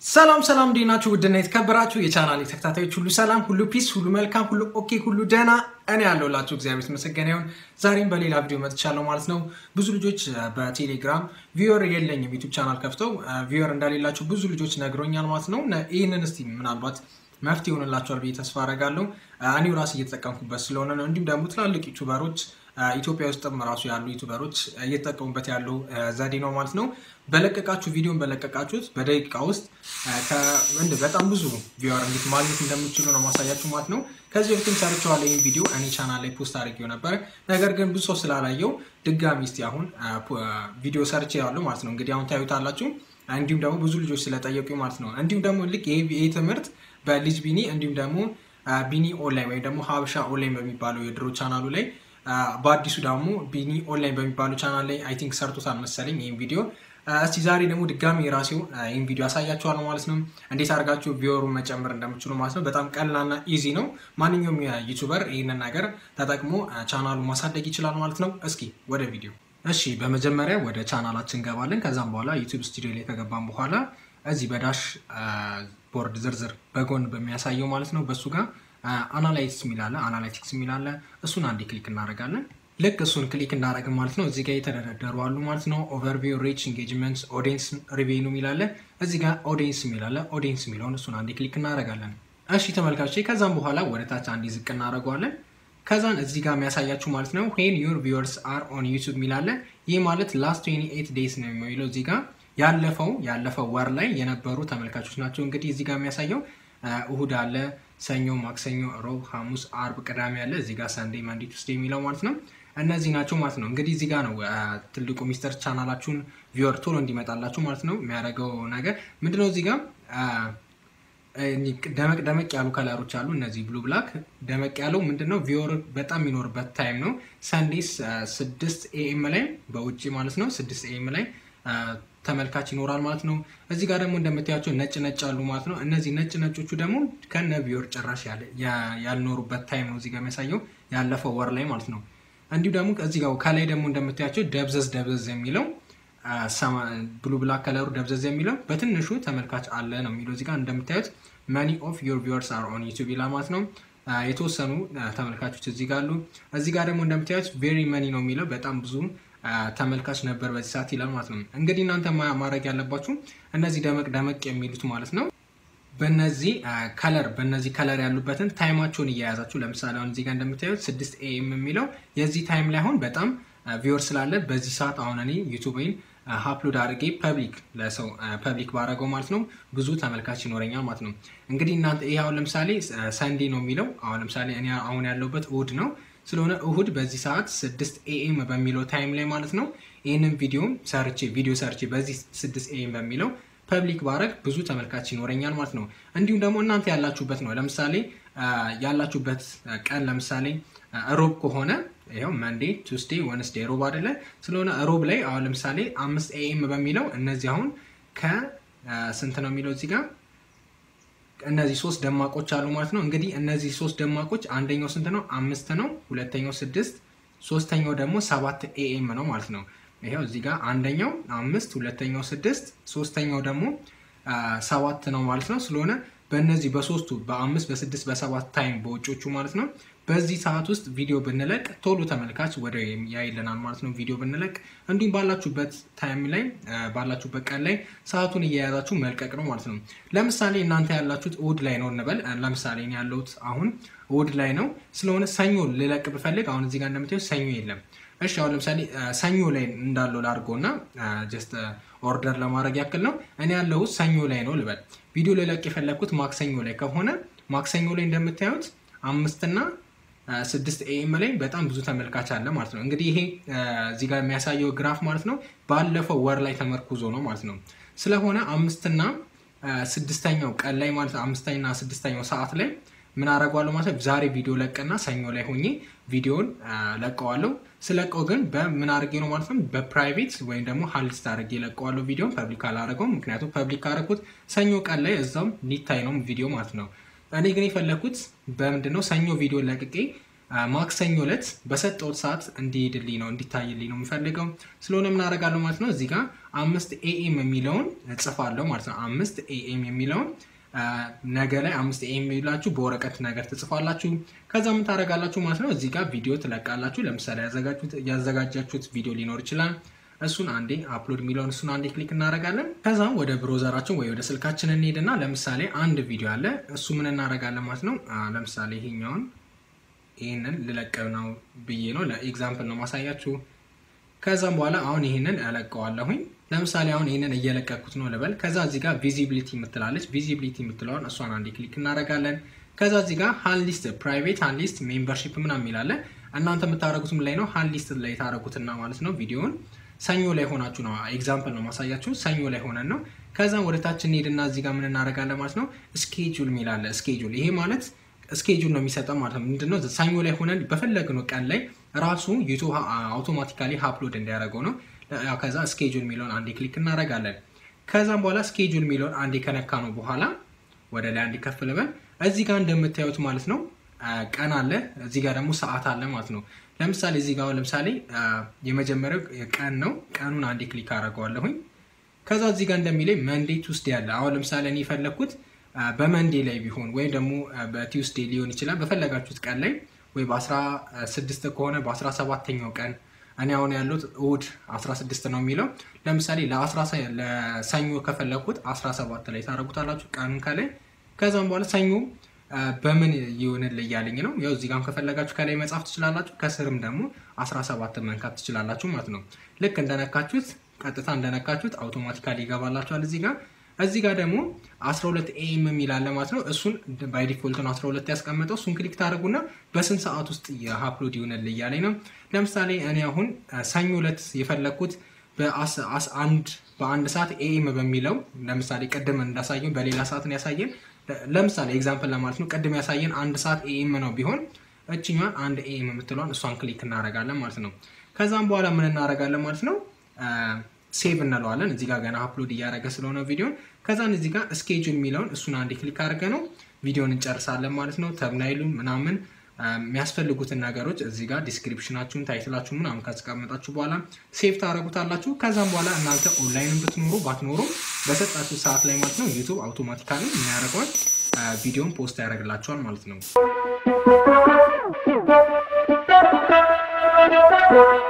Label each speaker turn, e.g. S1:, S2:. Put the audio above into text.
S1: ሰላም ሰላም፣ እንዴት ናችሁ? ውድና የተከበራችሁ የቻናል ተከታታዮች ሁሉ ሰላም፣ ሁሉ ፒስ፣ ሁሉ መልካም፣ ሁሉ ኦኬ፣ ሁሉ ደህና። እኔ ያለሁላችሁ እግዚአብሔር የተመሰገነ ይሁን። ዛሬም በሌላ ቪዲዮ መጥቻለሁ ማለት ነው። ብዙ ልጆች በቴሌግራም ቪወር የለኝም ዩቱብ ቻናል ከፍተው ቪወር እንደሌላቸው ብዙ ልጆች ነግሮኛል ማለት ነው። ይህንን እስቲ ምናልባት መፍትሄ ይሆንላቸዋል ብዬ ተስፋ አደርጋለሁ። እኔው ራስ እየተጠቀምኩበት ስለሆነ ነው። እንዲሁም ደግሞ ትላልቅ ዩቱበሮች ኢትዮጵያ ውስጥም ራሱ ያሉ ዩቱበሮች እየተጠቀሙበት ያለው ዘዴ ነው ማለት ነው። በለቀቃችሁ ቪዲዮን በለቀቃችሁት በደቂቃ ውስጥ በጣም ብዙ ቪወር እንዴት ማግኘት እንደምችሉ ነው ማሳያችሁ ማለት ነው። ከዚህ በፊትም ሰርቼዋለሁ ይህን ቪዲዮ እኔ ቻናል ላይ ፖስት አድርጌው ነበር። ነገር ግን ብዙ ሰው ስላላየው ድጋሚ እስቲ አሁን ቪዲዮ ሰርቼ ያለው ማለት ነው። እንግዲህ አሁን ታዩታላችሁ። እንዲሁም ደግሞ ብዙ ልጆች ስለጠየቁኝ ማለት ነው። እንዲሁም ደግሞ ልክ ይህ ትምህርት በልጅ ቢኒ እንዲሁም ደግሞ ቢኒ ኦንላይን ወይም ደግሞ ሀበሻ ኦንላይን በሚባለው የድሮ ቻናሉ ላይ በአዲሱ ደግሞ ቢኒ ኦንላይን በሚባለው ቻናል ላይ አይ ቲንክ ሰርቶታል መሰለኝ ይህን ቪዲዮ። እስቲ ዛሬ ደግሞ ድጋሚ የራሴው ይህን ቪዲዮ ያሳያችኋል ማለት ነው። እንዴት አድርጋችሁ ቪወሩን መጨመር እንደምችሉ ማለት ነው። በጣም ቀላልና ኢዚ ነው። ማንኛውም ዩቱበር ይህንን ነገር ተጠቅሞ ቻናሉን ማሳደግ ይችላል ማለት ነው። እስኪ ወደ ቪዲዮ። እሺ በመጀመሪያ ወደ ቻናላችን እንገባለን። ከዛም በኋላ ዩቱብ ስቱዲዮ ላይ ከገባን በኋላ እዚህ በዳሽ ቦርድ ዝርዝር በጎን በሚያሳየው ማለት ነው በሱ ጋር አናላይቲክስ የሚላለ አናላይቲክስ የሚላለ እሱን አንዴ ክሊክ እናደርጋለን። ልክ እሱን ክሊክ እንዳደረግን ማለት ነው እዚህ ጋር የተደረደሩ አሉ ማለት ነው። ኦቨርቪው፣ ሪች፣ ኢንጌጅመንት፣ ኦዲየንስ ሪቬኑ የሚላለ እዚህ ጋር ኦዲየንስ የሚላለ ኦዲየንስ የሚለውን እሱን አንዴ ክሊክ እናደርጋለን። እሺ ተመልካቾች ከዛም በኋላ ወደ ታች አንዴ ዝቅ እናደርገዋለን። ከዛን እዚህ ጋር የሚያሳያችሁ ማለት ነው ዌን ዩር ቪወርስ አር ኦን ዩቱብ የሚላለ ይህ ማለት ላስት 28 ዴይስ ነው የሚለው እዚህ ጋር ያለፈው ያለፈው ወር ላይ የነበሩ ተመልካቾች ናቸው። እንግዲህ እዚህ ጋር የሚያሳየው እሁድ አለ፣ ሰኞ፣ ማክሰኞ፣ ሮብ፣ ሐሙስ፣ አርብ፣ ቅዳሜ አለ። እዚህ ጋር ሰንዴ፣ ማንዴ፣ ቱስዴ የሚለው ማለት ነው። እነዚህ ናቸው ማለት ነው። እንግዲህ እዚህ ጋር ነው ትልቁ ሚስጥር ቻናላችሁን ቪወር ቶሎ እንዲመጣላችሁ ማለት ነው የሚያደርገው ነገር ምንድነው? እዚህ ጋር ደመቅ ደመቅ ያሉ ከለሮች አሉ። እነዚህ ብሉ ብላክ ደመቅ ያለው ምንድነው? ቪወር በጣም የሚኖርበት ታይም ነው። ሰንዴስ ስድስት ኤኤም ላይ በውጭ ማለት ነው ስድስት ኤኤም ላይ ተመልካች ይኖራል ማለት ነው። እዚህ ጋር ደግሞ እንደምታያቸው ነጭ ነጭ አሉ ማለት ነው። እነዚህ ነጭ ነጮቹ ደግሞ ከነ ቪወር ጭራሽ ያልኖሩበት ታይም ነው እዚህ ጋር የሚያሳየው ያለፈው ወር ላይ ማለት ነው። እንዲሁ ደግሞ እዚህ ጋር ከላይ ደግሞ እንደምታያቸው ደብዘዝ ደብዘዝ የሚለው ብሉ ብላክ ከለሩ ደብዘዝ የሚለው በትንሹ ተመልካች አለ ነው የሚለው እዚህ ጋር እንደምታዩት መኒ ኦፍ ዮር ቪወርስ አር ኦን ዩቱብ ይላል ማለት ነው። የተወሰኑ ተመልካቾች እዚህ ጋር አሉ። እዚህ ጋር ደግሞ እንደምታዩት ቬሪ መኒ ነው የሚለው በጣም ብዙ ተመልካች ነበር በዚህ ሰዓት ይላል ማለት ነው። እንግዲህ እናንተ ማድረግ ያለባችሁ እነዚህ ደመቅ ደመቅ የሚሉት ማለት ነው በነዚህ ከለር በነዚህ ከለር ያሉበትን ታይማቸውን እየያዛችሁ ለምሳሌ አሁን እዚህ ጋር እንደምታዩት ስድስት ኤኤም የሚለው የዚህ ታይም ላይ አሁን በጣም ቪወር ስላለ በዚህ ሰዓት አሁን እኔ ዩቱብን ሀፕሎድ አድርጌ ፐብሊክ ለሰው ፐብሊክ ባረገው ማለት ነው ብዙ ተመልካች ይኖረኛል ማለት ነው። እንግዲህ እናንተ ይህ አሁን ለምሳሌ ሰንዴ ነው የሚለው አሁን ለምሳሌ እኔ አሁን ያለሁበት እሁድ ነው ስለሆነ እሁድ በዚህ ሰዓት ስድስት ኤኤም በሚለው ታይም ላይ ማለት ነው ይህንን ቪዲዮ ሰርቼ ቪዲዮ ሰርቼ በዚህ ስድስት ኤኤም በሚለው ፐብሊክ ባረግ ብዙ ተመልካች ይኖረኛል ማለት ነው። እንዲሁም ደግሞ እናንተ ያላችሁበት ነው ለምሳሌ ያላችሁበት ቀን ለምሳሌ ሮብ ከሆነ ይኸው መንዴ፣ ቱስዴ፣ ወንስዴ ሮብ አይደለ? ስለሆነ ሮብ ላይ አሁን ለምሳሌ አምስት ኤኤም በሚለው እነዚህ አሁን ከስንት ነው የሚለው እዚህ ጋር እነዚህ ሶስት ደማቆች አሉ ማለት ነው። እንግዲህ እነዚህ ሶስት ደማቆች አንደኛው ስንት ነው? አምስት ነው። ሁለተኛው ስድስት፣ ሶስተኛው ደግሞ ሰባት ኤኤም ነው ማለት ነው። ይኸው እዚህ ጋር አንደኛው አምስት፣ ሁለተኛው ስድስት፣ ሶስተኛው ደግሞ ሰባት ነው ማለት ነው። ስለሆነ በእነዚህ በሶስቱ በአምስት በስድስት በሰባት ታይም በውጮቹ ማለት ነው በዚህ ሰዓት ውስጥ ቪዲዮ ብንለቅ ቶሎ ተመልካች ወደ ያይልናል ማለት ነው። ቪዲዮ ብንለቅ እንዲሁም ባላችሁበት ታይም ላይ ባላችሁበት ቀን ላይ ሰዓቱን እየያዛችሁ መልቀቅ ነው ማለት ነው። ለምሳሌ እናንተ ያላችሁት እሁድ ላይ ነው እንበል። ለምሳሌ እኔ ያለሁት አሁን እሁድ ላይ ነው። ስለሆነ ሰኞ ልለቅ ብፈልግ አሁን እዚህ ጋር እንደምታዩት ሰኞ የለም። እሺ አሁን ለምሳሌ ሰኞ ላይ እንዳለው ላድርገው እና ጀስት ኦርደር ለማድረግ ያክል ነው። እኔ ያለሁት ሰኞ ላይ ነው ልበል። ቪዲዮ ልለቅ የፈለግኩት ማክሰኞ ላይ ከሆነ ማክሰኞ ላይ እንደምታዩት አምስትና ስድስት ኤኤም ላይ በጣም ብዙ ተመልካች አለ ማለት ነው። እንግዲህ ይሄ እዚህ ጋር የሚያሳየው ግራፍ ማለት ነው ባለፈው ወር ላይ ተመርኩዞ ነው ማለት ነው። ስለሆነ አምስትና ስድስተኛው ቀን ላይ ማለት ነው አምስተኛና ስድስተኛው ሰዓት ላይ ምን አደርገዋለሁ ማለት ነው። ዛሬ ቪዲዮ ለቅና ሰኞ ላይ ሆኜ ቪዲዮን ለቀዋለሁ። ስለቀው ግን በምን አድርጌ ነው ማለት ነው በፕራይቬት ወይም ደግሞ ሀልስት አድርጌ ለቀዋለሁ። ቪዲዮን ፐብሊክ አላደረገውም። ምክንያቱም ፐብሊክ ካደረኩት ሰኞ ቀን ላይ እዛም ሊታይ ነው ቪዲዮ ማለት ነው። እኔ ግን የፈለግኩት በምንድን ነው ሰኞ ቪዲዮ ለቅቄ ማክሰኞ ዕለት በሰጠሁት ሰዓት እንዲሄድልኝ ነው እንዲታይልኝ ነው የምፈልገው። ስለሆነ ምን አደርጋለሁ ማለት ነው እዚህ ጋር አምስት ኤኤም የሚለውን እጽፋለሁ ማለት ነው። አምስት ኤኤም የሚለውን ነገ ላይ አምስት ኤኤም የሚላችሁ በወረቀት ነገር ትጽፋላችሁ። ከዛ ምን ታደርጋላችሁ ማለት ነው እዚህ ጋር ቪዲዮ ትለቃላችሁ። ለምሳሌ ያዘጋጃችሁት ቪዲዮ ሊኖር ይችላል። እሱን አንዴ አፕሎድ የሚለውን እሱን አንዴ ክሊክ እናደርጋለን። ከዛም ወደ ብሮዘራችን ወይ ወደ ስልካችን እንሄድና ለምሳሌ አንድ ቪዲዮ አለ። እሱ ምን እናደርጋለን ማለት ነው ለምሳሌ ይሄኛውን ይህንን ልለቅ ነው ብዬ ነው ለኤግዛምፕል ነው ማሳያችሁ። ከዛም በኋላ አሁን ይህንን እለቀዋለሁኝ። ለምሳሌ አሁን ይህንን እየለቀኩት ነው ልበል። ከዛ እዚህ ጋር ቪዚቢሊቲ የምትላለች ቪዚቢሊቲ የምትለውን እሷን አንዴ ክሊክ እናደርጋለን። ከዛ እዚህ ጋር ሃን ሊስት ፕራይቬት ሃን ሊስት ሜምበርሺፕ ምናምን የሚላለ እናንተ የምታደረጉትም ላይ ነው ሃን ሊስት ላይ የታደረጉትና ማለት ነው ቪዲዮን ሰኞ ላይ ሆናችሁ ነው ኤግዛምፕል ነው ማሳያችሁ። ሰኞ ላይ ሆነን ነው። ከዛም ወደ ታች እንሄድና እዚህ ጋር ምን እናደርጋለን ማለት ነው ስኬጁል የሚላለ ስኬጁል ይሄ ማለት ስኬጁል ነው የሚሰጠው ማለት ነው። ምንድነው ሰኞ ላይ ሆነን በፈለግነው ቀን ላይ ራሱ ዩቱብ አውቶማቲካሊ አፕሎድ እንዲያደርገው ነው። ከዛ ስኬጁል የሚለውን አንዴ ክሊክ እናደርጋለን። ከዛም በኋላ ስኬጁል የሚለውን አንዴ ከነካ ነው በኋላ ወደ ላይ አንዴ ከፍ ልበል። እዚህ ጋር እንደምታዩት ማለት ነው ቀን አለ፣ እዚህ ጋር ደግሞ ሰዓት አለ ማለት ነው። ለምሳሌ እዚህ ጋር ለምሳሌ የመጀመሪያው ቀን ነው። ቀኑን አንዴ ክሊክ አደርገዋለሁኝ። ከዛ እዚህ ጋር እንደሚለኝ መንዴ ቱስዴ አለ። አሁን ለምሳሌ እኔ የፈለግኩት በመንዴ ላይ ቢሆን ወይም ደግሞ በቲውስዴ ሊሆን ይችላል። በፈለጋችሁት ቀን ላይ ወይ በ16 ከሆነ በ17ኛው ቀን እኔ አሁን ያሉት እሑድ 16 ነው የሚለው ለምሳሌ ለሰኞ ከፈለግኩት 17 ላይ ታደርጉታላችሁ ቀኑን ከላይ ከዛም በኋላ ሰኞ በምን ይሆንል እያለኝ ነው። ያው እዚህ ጋም ከፈለጋችሁ ከላይ መጻፍ ትችላላችሁ፣ ከስርም ደግሞ 17 መንካት ትችላላችሁ ማለት ነው። ልክ እንደነካችሁት ቀጥታ እንደነካችሁት አውቶማቲካሊ ይገባላችኋል እዚህ ጋር እዚህ ጋር ደግሞ 12 ኤም የሚል አለ ማለት ነው። እሱን ባይ ዲፎልት ነው 12 ያስቀመጠው። እሱን ክሊክ ታደርጉና በስንት ሰዓት ውስጥ የአፕሎድ ይሆናል እያለኝ ነው። ለምሳሌ እኔ አሁን ሰኞ ዕለት የፈለግኩት በአንድ በአንድ ሰዓት ኤም በሚለው ለምሳሌ ቅድም እንዳሳየን በሌላ ሰዓት ነው ያሳየን። ለምሳሌ ኤግዛምፕል ለማለት ነው ቅድም ያሳየን አንድ ሰዓት ኤም ነው ቢሆን እችኛን አንድ ኤም የምትለዋን እሷን ክሊክ እናደርጋለን ማለት ነው። ከዛም በኋላ ምን እናደርጋለን ማለት ነው ሴቭ እንለዋለን። እዚህ ጋር ገና አፕሎድ እያደረገ ስለሆነ ቪዲዮን ከዛን እዚህ ጋር ስኬጁል የሚለውን እሱን አንዴ ክሊክ አድርገ ነው ቪዲዮን እንጨርሳለን ማለት ነው። ተብናይሉን ምናምን የሚያስፈልጉትን ነገሮች እዚህ ጋር ዲስክሪፕሽናችሁን ታይትላችሁ ምናምን ካስቀመጣችሁ በኋላ ሴቭ ታደረጉታላችሁ። ከዛም በኋላ እናንተ ኦንላይን ብትኖሩ ባትኖሩ በሰጣችሁ ሰዓት ላይ ማለት ነው ዩቱብ አውቶማቲካሊ የሚያደርገውን ቪዲዮን ፖስት ያደርግላችኋል ማለት ነው።